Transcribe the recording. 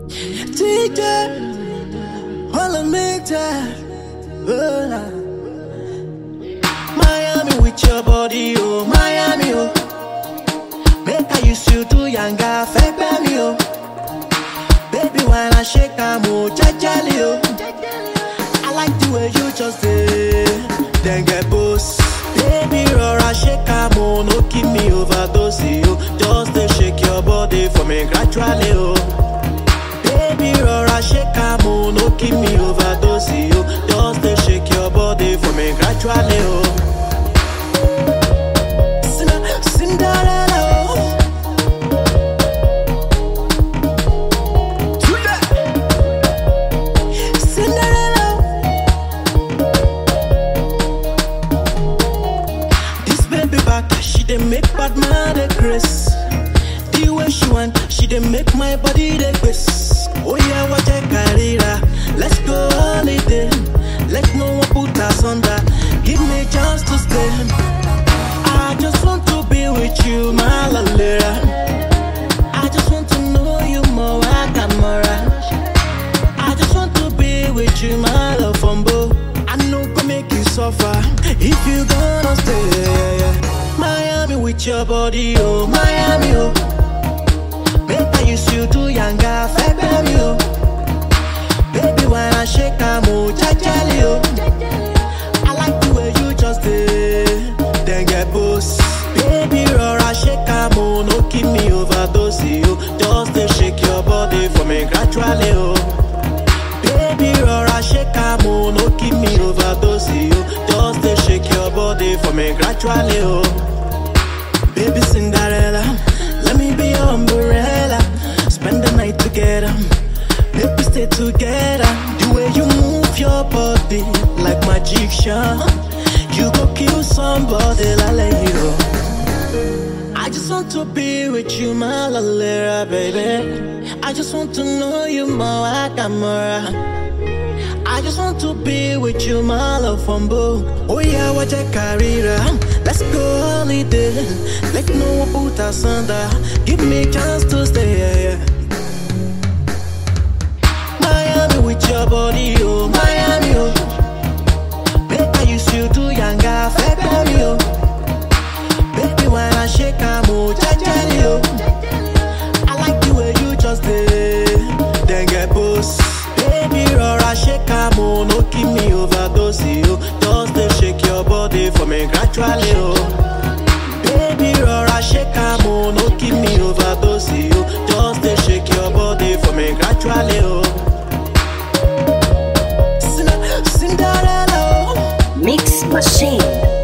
DJ, wanna make that. Oh, nah. Miami with your body, oh Miami, oh. Make I use you to younger, fake me, oh. Baby, when I shake, I'm oh, jajali, oh. I like the way you just did, then get boss. Baby, rora shake, I'm oh, no keep me overdose, oh. Just they shake your body for me gradually, oh. Baby, rora shake, I'm oh, no keep me overdose, oh. Just they shake your body for me gradually, oh. Cinda- Cinderella, oh. Cinderella. This baby back, she dey make bad man dey grace. The way she want, she dey make my body dey grace. Oh yeah, what a career. Let's go holiday. Let no one put us under. Give me chance to stay. I just want to be with you, my lalera. I just want to know you more, I got more. I just want to be with you, my love fumble. I know go make you suffer if you gonna stay. Miami with your body, oh Miami, oh. Make I use you to younger, fake baby, oh. Baby, when I shake, I'm oh, jajali, oh. I like the way you just did, then get boss. Baby, rora shake, I'm oh, no keep me overdose, oh. Just they shake your body for me gradually, oh. Baby, rora shake am oh, no keep me overdose oh. Just dey shake your body for me gradually oh. Baby Cinderella, let me be your umbrella. Spend the night together, make we stay together. The way you move your body like magician, you go kill somebody like you. I just want to be with you, my lalera, baby. I just want to know you more, I got more. I just want to be with you, my love fumble. Oh yeah, what a career. Let's go holiday. Let no one put us under. Give me chance to stay. Miami with your body, oh Miami, oh. Make I use you to younger, fake baby, oh. Baby, when I shake, I'm oh, jajali, oh. I like the way you just did, then get boss. Baby, rora shake, I'm oh, no keep me overdose, oh. Just they shake your body for me gradually, oh. Baby, rora shake, I'm oh, no keep me overdose, oh. Just they shake your body for me gradually, oh. Cinderella, oh. Mix Machine.